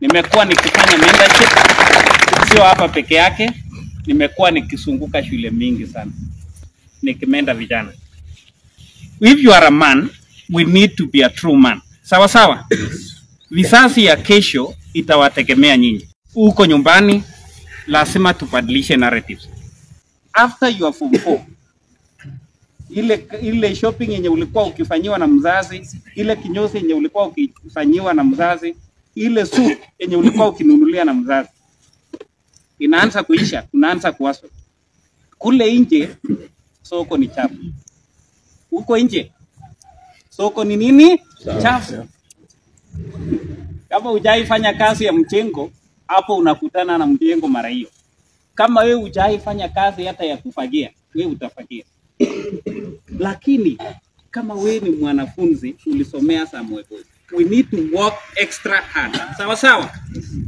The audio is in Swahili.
Nimekuwa nikifanya mentorship, sio hapa peke yake, nimekuwa nikizunguka shule mingi sana nikimenda vijana. If you are a man, we need to be a true man. Sawa sawa. Vizazi ya kesho itawategemea nyinyi. Huko nyumbani lazima tubadilishe narratives. After you are form 4, ile ile shopping yenye ulikuwa ukifanyiwa na mzazi, ile kinyozi yenye ulikuwa ukifanyiwa na mzazi, ile suit yenye ulikuwa ukinunulia na mzazi inaanza kuisha, unaanza kuwaso kule nje. Soko ni chafu, huko nje soko ni nini? Chafu. Kama hujaifanya kazi ya mjengo, hapo unakutana na mjengo mara hiyo. Kama wewe hujaifanya kazi hata ya kufagia, wewe utafagia. Lakini kama wewe ni mwanafunzi ulisomea Samuel Boy, we need to work extra hard. Sawa sawa.